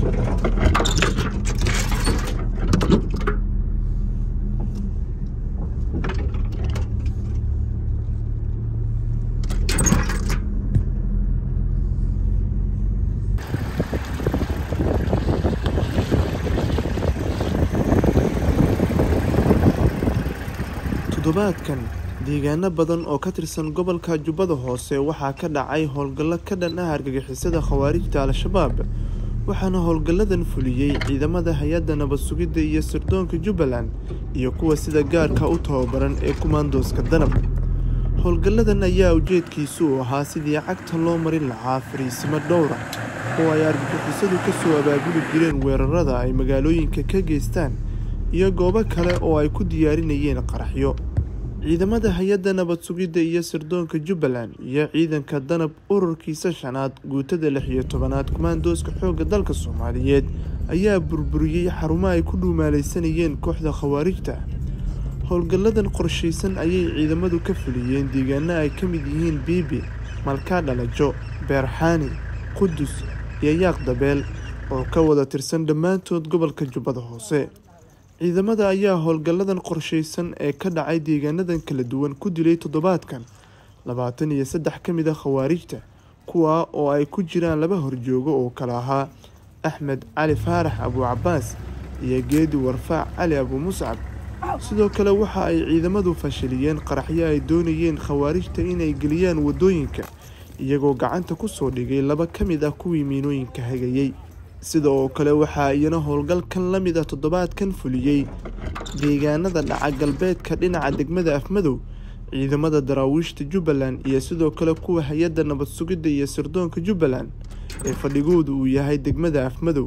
toddobaadkan deegaano badan oo ka tirsan gobolka jubbada hoose waxaa ka dhacay howlgallo ka dhan ah argagixisada khawaarijta al-shabaab waxaana howlgalladan fuliyey ciidamada hay-adda nabad sugidda iyo sirdoonka jubbaland iyo kuwa sida gaarka u tababaran ee kumaandooska danab howlgalladan ayaa ujeedkiisu u ahaa sidii cagta loo marin lahaa fariisimo dhowra oo ay argagixisadu ka soo abaabuli jireen weerarada ay magaalooyinka ka geystaan iyo goobo kale oo ay ku diyaarinayeen qaraxyo ciidamada hay-adda nabad sugidda iyo sirdoonka jubbaland iyo ciidanka danab ururkiisa shanaad guutada lix iyo tobanaad kumaandooska xoogga dalka soomaaliyeed ayaa burburiyey xarumo ay ku dhuumaalaysanayeen kooxda khawaarijta howlgalladan qorshaysan ayay ciidamadu ka fuliyeen deegaano ay ka mid yihiin biibi malkaa dhalajo beerxaani qudus iyo yaaq dabeel oo ka wada tirsan dhammaantood gobolka jubbada hoose ciidamada ayaa howlgalladan qorshaysan ee ka dhacay deegaanadan kala duwan ku dilay toddobaadkan labaatan iyo saddex ka mid a khawaarijta kuwaa oo ay ku jiraan laba horjoogo oo kala ahaa axmed cali faarax abu cabaas iyo geedi warfaac cali abu muscab sidoo kale waxa ay ciidamadu fashiliyeen qaraxyo ay doonayeen khawaarijta inay geliyaan waddooyinka iyagoo gacanta kusoo dhigay laba ka mid ah kuwii miinooyinka hagayey sida oo kale waxaa iyana howlgalkan la mid ah toddobaadkan fuliyey deegaanada dhaca galbeedka dhinaca degmada afmadow ciidamada daraawiishta jubbaland iyo sidoo kale kuwa hay-adda nabad sugidda iyo sirdoonka jubbaland ee fadhigoodu uu yahay degmada afmadow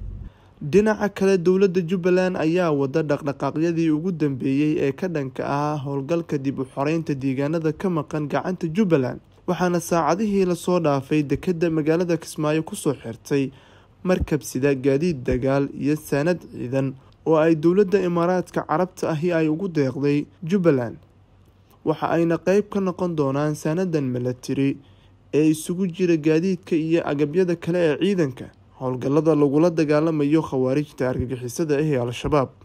dhinaca kale dowladda jubbaland ayaa wada dhaqdhaqaaqyadii ugu dambeeyey ee ka dhanka ahaa howlgalka dib u xoreynta deegaanada ka maqan gacanta jubbaland waxaana saacadihii lasoo dhaafay dekedda magaalada kismaayo kusoo xirtay markab sida gaadiid dagaal iyo saanad ciidan oo ay dowladda imaaraadka carabta ahi ay ugu deeqday jubbaland waxa ayna qeyb ka noqon doonaan saanadan milatari ee isugu jira gaadiidka iyo agabyada kale ee ciidanka howlgallada lagula dagaalamayo khawaarijta argagixisada ah ee al-shabaab